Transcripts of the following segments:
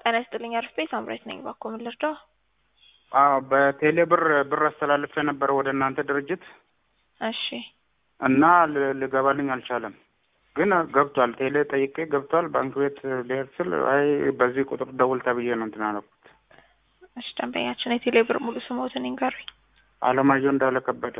ጤና ይስጥልኝ አርፌ ሳምራይት ነኝ። እባክዎ ምን ልርዳው? አዎ በቴሌ ብር ብር አስተላልፌ ነበር ወደ እናንተ ድርጅት እሺ እና ል- ሊገባልኝ አልቻለም። ግን ገብቷል። ቴሌ ጠይቄ ገብቷል። ባንክ ቤት ልሄድ ስል አይ በዚህ ቁጥር ደውል ተብዬ ነው እንትን አደረኩት። እሺ ደንበኛችን የቴሌ ብር ሙሉ ስሞትን ይንገሩኝ። አለማየሁ እንዳለ ከበደ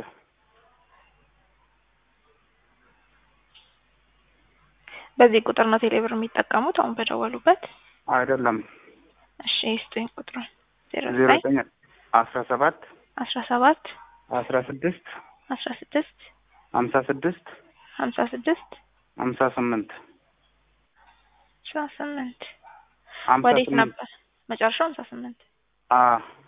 በዚህ ቁጥር ነው ቴሌ ብር የሚጠቀሙት አሁን በደወሉበት? አይደለም እሺ ይስጡኝ ቁጥሩን። ዜሮ ዜሮ ዘጠኝ ዘጠኝ አስራ ሰባት አስራ ሰባት አስራ ስድስት አስራ ስድስት ሀምሳ ስድስት ሀምሳ ስድስት ሀምሳ ስምንት አስራ ስምንት ሀምሳ ወዴት ስምንት ነበር መጨረሻው? ሀምሳ ስምንት አ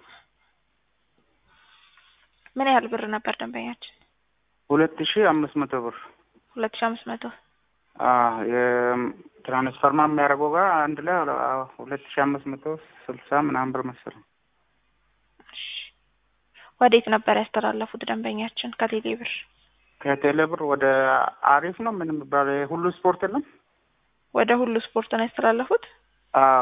ምን ያህል ብር ነበር ደንበኛችን? ሁለት ሺህ አምስት መቶ ብር ሁለት ሺህ አምስት መቶ አ የትራንስፈርማ የሚያደርገው ጋር አንድ ላይ አ ሁለት ሺህ አምስት መቶ ስልሳ ምናምን ብር መሰለኝ። እሺ ወዴት ነበር ያስተላለፉት ደንበኛችን ከቴሌ ብር? ከቴሌ ብር ወደ አሪፍ ነው ምን የሚባለው የሁሉ ስፖርት የለም? ወደ ሁሉ ስፖርት ነው ያስተላለፉት? አዎ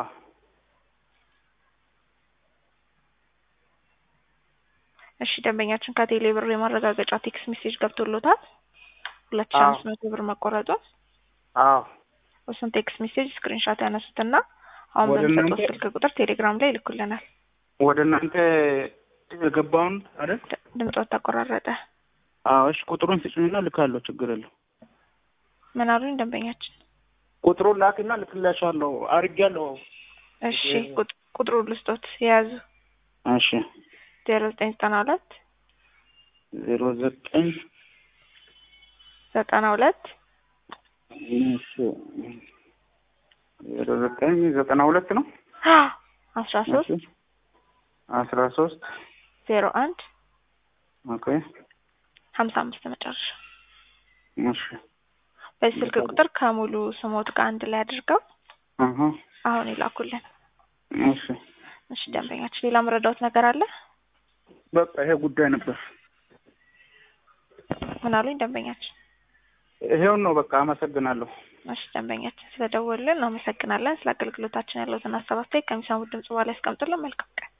እሺ ደንበኛችን ከቴሌ ብር የማረጋገጫ ቴክስት ሜሴጅ ገብቶሎታል? ሁለት ሺህ አዎ። አምስት መቶ ብር መቆረጡን አዎ እሱን ቴክስት ሜሴጅ ስክሪንሻት ያነሱትና አሁን ወደ በሚሰጡት እናንተ- ስልክ ቁጥር ቴሌግራም ላይ ይልኩልናል። ወደ እናንተ የገባውን አይደል? ድ- ድምጾት ተቆራረጠ። አዎ እሺ ቁጥሩን ስጭኝና ልካለሁ ችግር የለው። ምን አሉኝ ደንበኛችን? ቁጥሩን ላክና ልክላሻለሁ አድርጌያለሁ። እሺ እ- ቁጥ- ቁጥሩን ልስጦት የያዙ እሺ ዜሮ ዘጠኝ ዘጠና ሁለት ዜሮ ዘጠኝ ዘጠና ሁለት እሺ ዜሮ ዘጠኝ ዘጠና ሁለት ነው። አስራ ሶስት እሺ አስራ ሶስት ዜሮ አንድ ኦኬ ሀምሳ አምስት መጨረሻ። እሺ በዚህ ስልክ ቁጥር ከሙሉ ስሞት ጋር አንድ ላይ አድርገው አሀ አሁን ይላኩልን። እሺ እሺ ደንበኛችን ሌላ መረዳት ነገር አለ? በቃ ይሄ ጉዳይ ነበር። ምን አሉኝ ደንበኛችን? ይሄውን ነው በቃ አመሰግናለሁ። እሺ ደንበኛችን ስለደወሉልን እናመሰግናለን። ስለ አገልግሎታችን ያለውትን ሀሳብ አስተያየት ከሚሰሙት ድምጽ በኋላ ያስቀምጡልን። መልካም ቀን።